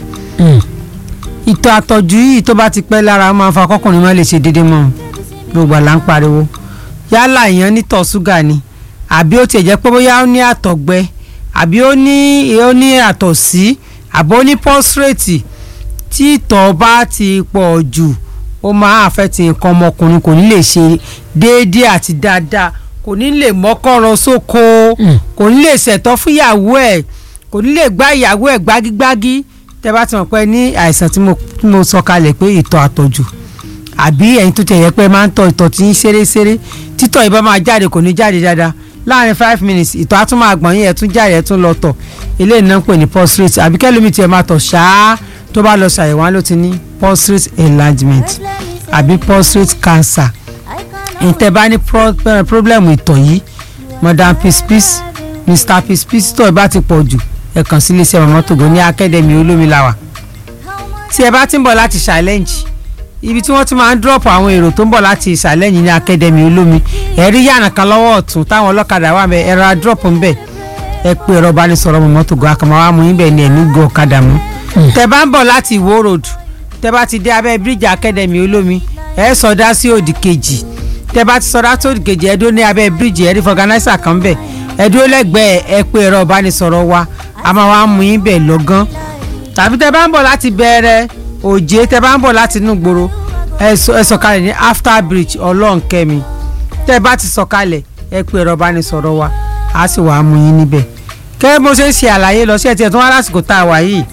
Speaker 8: ìtọ̀ àtọ̀jù yìí tó bá ti pẹ́ lára máa ń fa kọ́kùnrin má lè ṣe déédéé mọ́ gbogbo àlá ń pariwo yálà èèyàn nítọ̀ ṣúgà ni àbí ó tiẹ̀ jẹ́ pé bóyá ó ní àtọ̀gbẹ àbí ó ní ó ní àtọ̀sí àbí ó ní pọ́sírètì tí ìtọ̀ bá ti pọ̀ jù ó máa àfẹ́tì nǹkan ọmọkùnrin kò ní lè ṣe déédéé àti dáadáa kò ní lè mọ́kànrán sóko kò ní lè ṣẹ̀tọ́ fúyàwó ẹ̀ kò ní lè gbá ìyàwó ẹ̀ gbágígbágí tẹ bá ti mọ̀ pé ní àìsàn tí mo tí mo sọ kalẹ̀ pé ìtọ̀ àtọ̀jù àbí ẹ̀yin tó ti yẹ pé máa ń tọ̀ ìtọ̀ tí ń ṣeré-ṣeré títọ̀ ìbá máa jáde kò ní jáde dáadáa láàrin five minutes ìtọ̀ á tún máa gbọ̀n yín ẹ̀ tún jáde ẹ̀ tún lọ tọ̀ eléyìí náà ń pè ní prostate àbí kẹ́lómi tiẹ̀ máa tọ̀ ṣáá tó bá lọ ṣàyẹ̀wò wọn ló ti ní prostate enlargement àbí prostate cancer ìtẹ̀ bá ní pro- eh, problem ìtọ̀ yìí madam pispis mr pispis tó ìbá ti pọ̀ jù ẹ kàn sí iléeṣẹ́ mọ̀mọ́ tògó ní academy olómi làwà tí ẹ bá ti ń bọ̀ láti challenge ibi tí wọ́n ti máa ń drop àwọn èrò tó ń bọ̀ láti challenge ní academy olómi ẹ rí yàrá kan lọ́wọ́ ọ̀tún táwọn ọlọ́kadà wà mẹ́ ẹ ra drop ń bẹ̀ ẹ pé ẹ̀rọ ìbánisọ̀rọ̀ mọ̀mọ́ tògó àkàmọ́ wa mú yín bẹ̀ ní ẹ̀mí gbọ́ ọ̀kadà mú tẹ bá ń bọ̀ láti ìwó road tẹ́ bá ti dé abẹ́ bíríìjì akademi olómi ẹ sọdá sí òdì kejì tẹ́ bá ti sọdá sí òdì kejì ẹ dúró ní abẹ́ bíríìjì ẹ rí fọgànáísà kan bẹ̀ ẹ dúró lẹ́gbẹ̀ẹ́ ẹ pé ẹ̀rọ ìbánisọ̀rọ̀ wa a máa wá mú yín bẹ̀ lọ́gán tàbí tẹ́ bá ń bọ̀ láti bẹ̀rẹ̀ òjé tẹ́ bá ń bọ̀ láti inú gbòòrò ẹ sọ- ẹ sọ̀kalẹ̀ ní after bridge ọlọ́nkẹ́mi tẹ́ bá ti sọ̀kalẹ̀ ẹ pé ẹ̀rọ ìbánisọ̀rọ̀ wa a sì wá mú yín níbẹ̀ kẹ́ mo ṣe ń ṣe àlàyé lọ sí ẹ̀ tí ẹ̀ tún wá lásìkò tá a wà yìí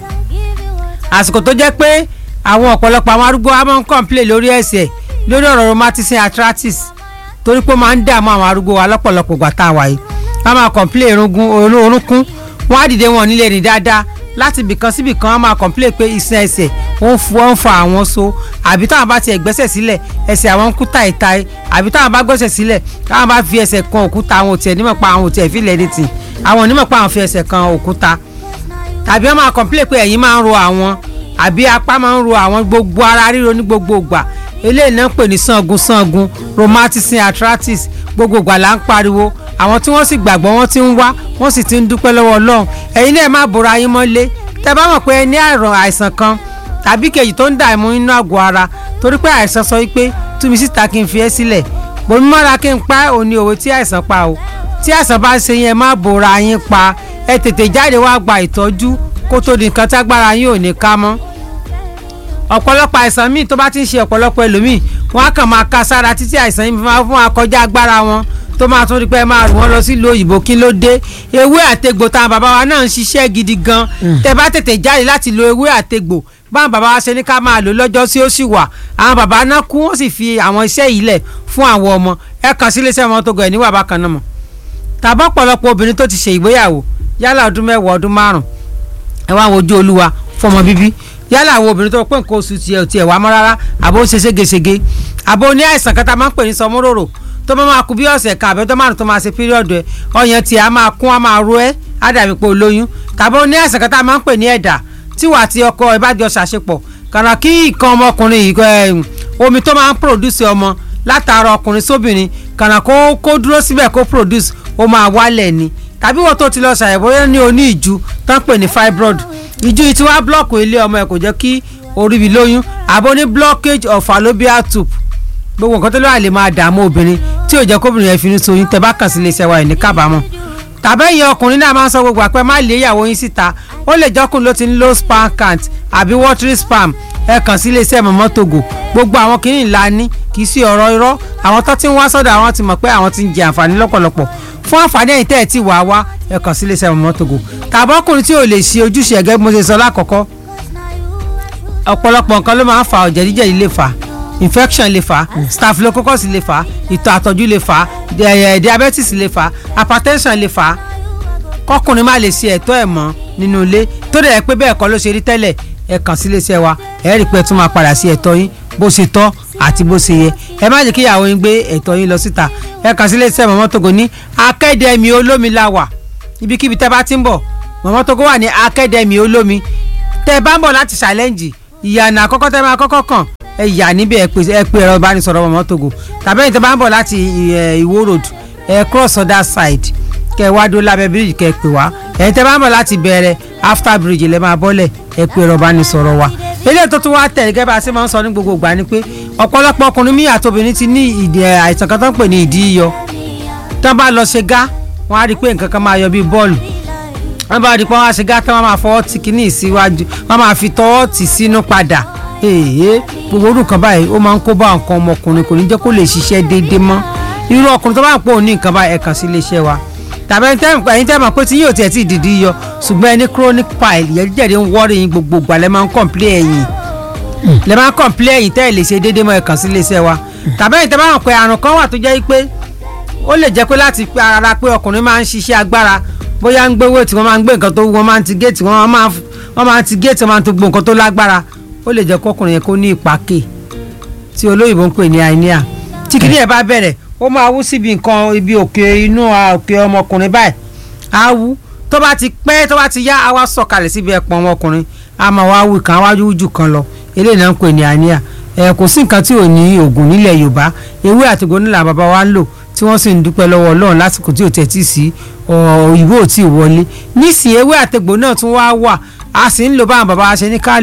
Speaker 8: àsìkò tó jẹ́ pé àwọn ọ̀pọ̀lọpọ̀ àwọn arúgbó wa máa ń kọ̀ǹplé lórí ẹ̀sẹ̀ lórí ọ̀rọ̀ rheumatism arthritis torí pé ó máa ń dààmú àwọn arúgbó wa lọ́pọ̀lọpọ̀ ìgbà tá a wà yìí wọ́n máa kọ̀ǹplé irungun orú- orúnkún wọ́n á dìde wọn nílé rìn dáadáa láti ibìkan síbì kan wọ́n máa kọ̀ǹplé pé iṣan ẹsẹ̀ ó ń fu ó ń fa àwọn so àbí táwọn bá tiẹ̀ gbẹ́sẹ̀ sílẹ̀ ẹsẹ̀ àwọn ń kú táìtáì àbí táwọn bá gbẹ́sẹ̀ sílẹ̀ táwọn bá fi ẹsẹ̀ kan òkúta àwọn ò tiẹ̀ nímọ̀ pa àwọn ò tiẹ̀ fi lẹ̀ ní tì àwọn onímọ̀ pa àwọn fi ẹsẹ̀ kan òkúta tàbí wọn máa complain pé ẹ̀yìn máa ń ro àwọn àbí apá máa ń ro àwọn gbogbo ara ríro ní gbogbo ìgbà eléyìí náà ń pè ní sangun sangun rheumatism arthritis gbogbo ìgbà là ń pariwo àwọn tí wọ́n sì gbàgbọ́ wọ́n ti ń wá wọ́n sì ti ń dúpẹ́ lọ́wọ́ ọlọ́run ẹ̀yin náà má bora yín mọ́lé tẹ́ bá mọ̀ pé ẹ ní àrùn àìsàn kan tàbí kejì tó ń dààmú inú àgọ́ ara torí pé àìsàn sọ wípé tú mi síta kí n fi ẹ́ sílẹ̀ bòmí mọ́ra kí n pa òní òwe tí àìsàn pa o tí àìsàn bá ṣe yẹn má bora yín pa ẹ tètè jáde wá gba ìtọ́jú kó tó di nǹkan tágbára yín ò ní ká mọ́ ọ̀pọ̀lọpọ̀ àìsàn míì tó bá ti ń ṣe ọ̀pọ̀lọpọ̀ ẹlòmíì wọ́n á kàn máa ka sára títí àìsàn yìí máa fún akọjá agbára wọn tó máa tún rí pé máa rù wọ́n lọ sílùú òyìnbó kí ló dé ewé àtegbò táwọn bàbá wa náà ń ṣiṣẹ́ gidi gan tẹ bá tètè jáde láti lo ewé àtegbò báwọn bàbá wa ṣe ní ká máa lò lọ́jọ́ sí ó sì wà àwọn bàbá náà kú wọ́n sì fi àwọn iṣẹ́ yìí lẹ̀ fún àwọn ọmọ ẹ kàn sí iléeṣẹ́ ọmọ tó gọ̀ ẹ̀ níwà bákan náà mọ̀ tàbá ọ̀pọ̀lọpọ̀ obìnrin tó ti ṣe ìgbéyàwó yálà ọdún mẹ́wàá ọdún márùn ẹ wá wojú olúwa fọmọ bíbí yálà àwọn obìnrin tó pé nǹkan oṣù tiẹ̀ ò tiẹ̀ wá mọ́ rárá àbó ń ṣe ségesège àbó ní àìsàn kan tá a máa ń pè ní sọmúròrò tó máa máa kú bí ọ̀sẹ̀ kan àbẹ́tọ́ márùn tó máa ṣe píríọ̀dù ẹ̀ ọyàn tiẹ̀ á máa kún á máa ro ẹ́ á dàbí pé olóyún tàbí ó ní àìsàn kan tá a máa ń pè ní ẹ̀dà tí wà á ti ọkọ ẹ bá jọ ṣàṣepọ̀ kàrà kí nǹkan ọmọkùnrin yìí ẹ, omi tó máa ń produce ọmọ látara ọkùnrin sóbìnrin kàrà kó kó dúró síbẹ̀ kó produce ó máa wálẹ̀ ni tàbí wọ́n tó ti lọ ṣàyẹ̀wò ní oní ìju tán pè ní fibroid ìju yìí ti wá blọọkù ilé ọmọ ẹ kò jẹ́ kí orí mi lóyún àbó ní blockage of fallopian tube gbogbo nǹkan tó lọ́wọ́ àlè máa dààmú obìnrin tí ò jẹ́ kóbìnrin yẹn fi ní soyún tẹ́ bá kàn sí iléeṣẹ́ wa ẹ̀ ní kábàámọ̀ tàbẹ́yìn ọkùnrin náà máa ń sọ gbogbo àpẹ má lé ìyàwó yín síta ó lè jọ́kùnrin ló ti ń low sperm count àbí watery sperm ẹ kàn sí iléeṣẹ́ mọ̀mọ́ togo gbogbo àwọn kìíní ńlá ní kì í sí ọ̀rọ̀ irọ́ àwọn tó ti ń wá sọ́dọ̀ àwọn ti mọ̀ pé àwọn ti ń jẹ àǹfààní lọ́pọ̀lọpọ̀ fún àǹfààní ẹ̀yìn tẹ́ ẹ̀ tí wàá wá ẹ kàn sí iléeṣẹ́ mọ̀mọ́ togo tàbọ́kùnrin tí ò lè ṣe ojúṣe ẹ̀gẹ́ bí mo ṣe sọ lákọ̀ọ́kọ́ ọ̀pọ̀lọpọ̀ nǹkan ló máa ń fa ọ̀jẹ̀díjẹ̀dí lè fà infection lè fà staphylococcus lè fà ìtọ̀ àtọ̀jú lè fà di- diabetes lè fà hypertension lè fà kọkùnrin má lè ṣe ẹ̀tọ́ ẹ̀ mọ́ nínú ilé tó dẹ̀ pé bẹ́ẹ̀ kọ́ ló ṣe rí tẹ́lẹ̀ ẹ kàn sí iléeṣẹ́ wa ẹ rí i pé ẹ tún máa padà sí ẹ̀tọ́ yín bó ṣe tọ́ àti bó ṣe yẹ ẹ má jẹ́ kí ìyàwó yín gbé ẹ̀tọ́ yín lọ síta ẹ kàn sí iléeṣẹ́ mọ̀mọ́ togo ní akẹ́dẹ̀mí olómi la wà ibikíbi tẹ́ bá ti ń bọ̀ mọ̀mọ́ togo wà ní akẹ́dẹ̀mí olómi tẹ́ bá ń bọ̀ láti ṣàlẹ́ǹjì ìyànà àkọ́kọ́ tẹ́ máa kọ́kọ́ kàn ẹ yà níbẹ̀ ẹ pè ẹ pè ẹ̀rọ ìbánisọ̀rọ̀ mọ̀mọ́ togo tàbí ẹ̀yin tẹ́ bá ń bọ̀ láti ẹ̀, ìwó road ẹ cross other side kẹ wá dó lábẹ́ bíríìjì kẹ pè wá ẹ̀yin tẹ́ bá ń bọ̀ láti bẹ̀rẹ̀ after bridge lẹ́ máa bọ́lẹ̀ ẹ pè ẹ̀rọ ìbánisọ̀rọ̀ wa eléyìí tó tún wá tẹ̀ gẹ́gẹ́ bá a ṣe máa ń sọ ní gbogbo ìgbà ni pé ọ̀pọ̀lọpọ̀ ọkùnrin míì àtobìnrin ti ní ìdí ẹ̀, àìsàn kan tó ń pè ní ìdí yíyọ tán bá lọ ṣe gá wọn á rí i pé nǹkan kan máa yọ bíi bọ́ọ̀lù wọn bá rí i pé wọn á ṣe gá tán wọn máa fọwọ́ tì kíní síwájú wọn máa fi tọwọ́ tì sínú padà èèyàn gbogbo orú nǹkan báyìí ó máa ń kó bá nǹkan ọmọkùnrin kò ní jẹ́ kó lè ṣiṣẹ́ déédéé mọ́ irú ọkùnrin tó bá ń pò ní nǹkan báyìí ẹ kàn sí iléeṣẹ́ wa tàbí ẹni tẹ́ ẹ̀yin tẹ́ mọ̀ pé tí yóò tiẹ̀ tí ì dìdí yọ ṣùgbọ́n ẹni chronic pile jẹ̀díjẹ̀dí ń wọ́ọ̀rì yín gbogbo ìgbà lẹ́ máa ń complain ẹ̀yìn lẹ́ máa ń complain ẹ̀yìn tẹ́ ẹ̀ lè ṣe déédéé mọ́ ẹ kàn sí iléeṣẹ́ wa tàbí ẹ̀yin tẹ́ bá mọ̀ pé àrùn kan wà tó jẹ́ pé ó lè jẹ́ pé láti pe ara pé ọkùnrin máa ń ṣiṣẹ́ agbára bóyá ń gbé wéètì wọ́n máa ń gbé nǹkan tó wú wọ́n máa ń ti géètì wọ́n máa ń wọ́n máa ń ti géètì wọ́n máa ń tó gbó nǹkan tó lágbára ó lè jẹ́ kọkùnrin yẹn kó ní ìpàkè tí olóyìnbó ń pè ní àìníà tí kìíní ẹ̀ bá bẹ̀rẹ̀ ó máa wú síbi nǹkan ibi òkè inú a, òkè ọmọkùnrin báyìí á wú tó bá ti pẹ́ tó bá ti yá á wá sọ̀kalẹ̀ síbi ẹ̀pọ̀n ọmọkùnrin á máa wá wú kan á wá wú jù kan lọ eléyìí náà ń pè ní àìníà ẹ̀ kò sí nǹkan tí ò ní oògùn nílẹ̀ yorùbá ewé àtìgbò nílà bàbá wa ń lò tí wọ́n sì ń dúpẹ́ lọ́wọ́ ọlọ́run lásìkò tí ò tẹ̀ tí sí òyìnbó ò tí ì wọlé nísìnyí ewé àtẹ̀gbò náà tún wá wà a sì ń lò báwọn bàbá wa ṣe ní ká lò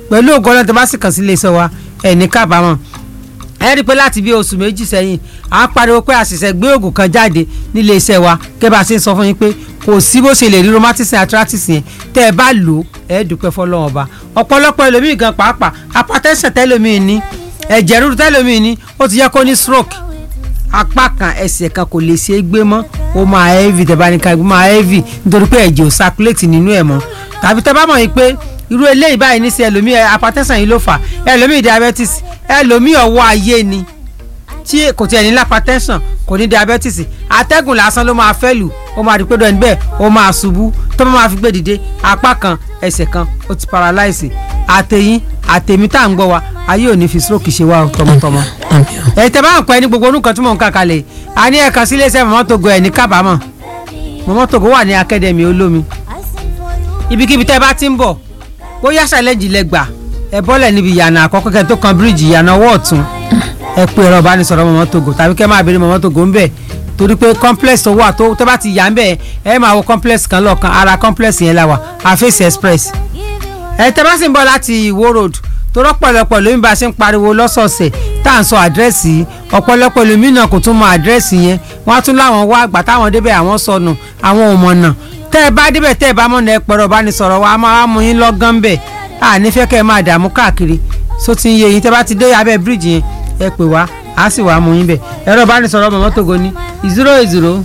Speaker 8: pẹ̀lú ògo ọlọ́run tó bá sì kàn sí iléeṣẹ́ wa ẹ̀ ní kábàámọ̀ ẹ rí i pé láti bí oṣù méjì sẹ́yìn à ń pariwo pé àṣìṣe gbé oògùn kan jáde nílé iṣẹ́ wa kẹ́ bá a ṣe ń sọ fún yín pé kò sí bó ṣe lè rí rheumatism arthritis yẹn tẹ́ ẹ bá lò ó ẹ dúpẹ́ fọlọ́wọ́n ọba ọ̀pọ̀lọpọ̀ ẹlòmíì gan pàápàá hypertension tẹ́lòmíì ní ẹ̀jẹ̀ ríru tẹ́lòmíì ní ó ti yẹ kó ní stroke apá kan ẹsẹ̀ kan kò lè ṣe é gbé mọ́ ó máa heavy tẹ̀bánika ó máa heavy nítorí pé ẹ̀jẹ̀ ò circulate nínú ẹ̀ mọ́ tàbí tẹ́ bá mọ̀ yìí pé irú eléyìí báyìí ní sí ẹlòmíì hypertension yìí ló fà ẹlòmíì diabetes ẹlòmíì ọwọ́ ayé ni tí kò tiẹ̀ ní hypertension kò ní diabetes atẹ́gùn lásán ló máa fẹ́ lù ó máa rí pé dọ́ni bẹ́ẹ̀ ó máa ṣubú tó bá máa fi gbé dìde apá kan ẹsẹ̀ kan ó ti paralyze àtẹ̀yìn àtẹ̀mí tá à ń gbọ́ wa ayé ò ní fi stroke ṣe wá o tọmọtọmọ. ẹ̀ tẹ́ bá ń pẹ́ ní gbogbo orúkọ tí mò ń kà kalẹ̀ a ní ẹ̀ka sílé iṣẹ́ mọ́mọ́ togo ẹ̀ ní kábàámọ̀ mọ́mọ́ togo wà ní akademi olómi ibikíbi tẹ́ bá ti ń bọ̀ bóyá ṣàlẹ́jì lẹ gbà ẹ bọ́lẹ̀ níbi ìyànà àkọ́kọ́ kẹ́ tó kan bíríìjì ìyànà ọwọ́ ọ̀tún ẹ pé ẹ̀rọ ìbánisọ̀rọ̀ mọ́mọ́ togo tàbí kẹ́ máa béèrè mọ́mọ́ togo ń bẹ̀ torí pé complex tó wà tó tó bá ti yà ń bẹ̀ ẹ máa wo complex kan lọ́ọ̀kan ara complex yẹn la wà àfẹ́sì express ẹ tẹ́ bá sì ń bọ̀ láti ìwó road tó rọ́pọ̀lọpọ̀ lóyún bá a ṣe ń pariwo lọ́sọ̀ọ̀sẹ̀ tá à ń sọ àdírẹ́sì yìí ọ̀pọ̀lọpọ̀ lómi náà kò tún mọ àdírẹ́sì yẹn wọ́n á tún láwọn wá àgbà táwọn débẹ̀ àwọn sọnù àwọn ò mọ̀nà tẹ́ ẹ bá débẹ̀ tẹ́ ẹ bá mọ̀nà ẹ pẹ̀rọ bá ní sọ̀rọ̀ wa a máa mú yín lọ́gán bẹ̀ à nífẹ̀ẹ́ kẹ́ ẹ máa dààmú káàkiri só ti ń yé yín tẹ́ bá ti dé abẹ́ bíríìjì yẹn ẹ pè wá á sì wá mú yín bẹ̀ ẹ̀rọ bá ní sọ̀rọ̀ mọ̀mọ́ tògo ní zero eight zero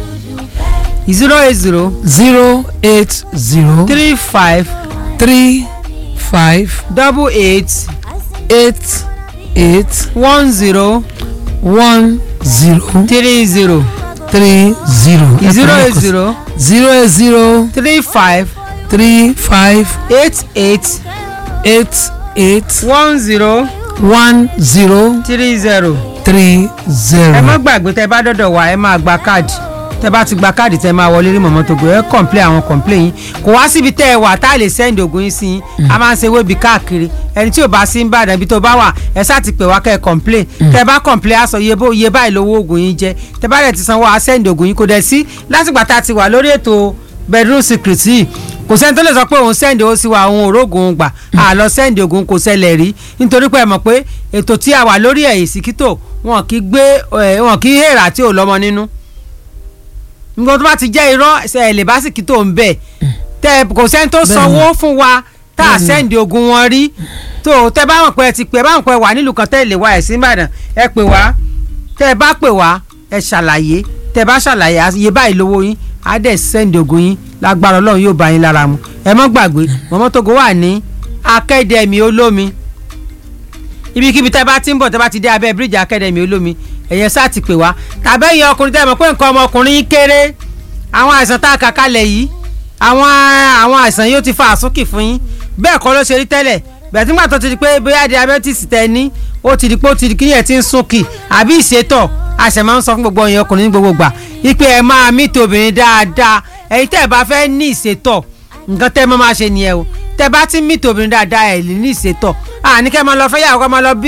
Speaker 8: zero eight zero
Speaker 1: zero eight zero
Speaker 8: three five
Speaker 1: three five
Speaker 8: double eight
Speaker 1: eight eight
Speaker 8: one zero
Speaker 1: one zero
Speaker 8: three zero
Speaker 1: three zero.
Speaker 8: zero eight zero
Speaker 1: zero eight zero
Speaker 8: three five
Speaker 1: three five
Speaker 8: eight eight
Speaker 1: eight eight
Speaker 8: one zero
Speaker 1: one zero
Speaker 8: three zero.
Speaker 1: three zero.
Speaker 8: ẹ má gbàgbé tẹ bá dọ̀dọ̀ wá ẹ máa gba káàdì tẹ bá ti gba káàdì tẹ máa wọlé rí mọ̀mọ́ tó gbé ẹ kọ̀ǹplé àwọn kọ̀ǹplé yín kò wá síbi tẹ ẹ wà tá a lè sẹ́ndì ògùn yín sí yín a máa ń ṣe wébi káàkiri ẹni tí ò bá sí ń bàdàn ibi tó bá wà ẹ ṣáà ti pè wá kẹ́ ẹ kọ̀ǹplé tẹ bá kọ̀ǹplé aṣọ iye bó iye báyìí lówó ògùn yín jẹ tẹ bá rẹ̀ ti sanwó a sẹ́ndì ògùn yín kò dẹ̀ sí látìgbà tá a ti wà lórí ètò bedroom secret yìí kò sẹ́ni tó lè sọ pé òun sẹ́ndì ó sí wa òun òrógùn gbà á lọ sẹ́ndì ògùn kò ṣẹlẹ̀ rí nítorí pé ẹ mọ̀ pé ètò tí a wà lórí ẹ̀ ìsìkítò wọn kì í gbé ẹ, wọn kì í hèrà tí ò lọ́mọ nínú nǹkan tó bá ti jẹ́ irọ́ ṣe ẹ̀ lè bá sìkítò ń bẹ̀ tẹ kò sẹ́ni tó
Speaker 1: Bẹ́ẹ̀ni.
Speaker 8: sanwó fún wa tá a
Speaker 1: Bẹ́ẹ̀ni.
Speaker 8: sẹ́ndì ogun wọn rí tó tẹ bá wọn pẹ́ ẹ ti pẹ́ ẹ bá wọn pẹ́ wà nílùú kan tẹ́ ẹ lè wá ẹ̀ sí Ìbàdàn ẹ pè wá tẹ ẹ bá pè wá ẹ ṣàlàyé tẹ ẹ bá ṣàlàyé á- iye báyìí lówó yín á dẹ̀ sẹ́ndì ogun yín lágbára Ọlọ́run yóò bá yín lára mu ẹ mọ́ gbàgbé mọ́mọ́ tógo wà ní akẹ́dẹ̀mí olómi ibikíbi tẹ́ bá ti ń bọ̀ tẹ́ bá ti dé abẹ́ bíríìjì akẹ́dẹ̀mí olómi ẹ̀yẹ sáà ti pè wá tàbí ẹ̀yin ọkùnrin tẹ́ mọ̀ pé nǹkan ọmọkùnrin yín kéré àwọn àìsàn tá a kà kalẹ̀ yìí àwọn àwọn àìsàn yóò ti fa àsúnkì fún yín bẹ́ẹ̀ kọ́ ló ṣe rí tẹ́lẹ̀ bẹ́ẹ̀ tí gbàtọ́ ti di pé bóyá diabetes tẹ ní ó ti di pé ó ti di kíyẹn ti ń súnkì àbí ìṣètọ̀ àṣẹ máa ń sọ fún gbogbo ẹ̀yin ọkùnrin ní gbogbo gbà wípé ẹ máa mìtì obìnrin dáadáa ẹ̀yin tẹ́ ẹ bá fẹ́ ní ìṣètọ̀ nǹkan tẹ́ ẹ máa máa ṣe nìyẹn o tẹ́ ẹ bá ti mìtì obìnrin dáadáa ẹ̀ lè ní ìṣètọ̀ àní kẹ́ ẹ máa lọ fẹ́ yàwó kẹ́ ẹ máa lọ bí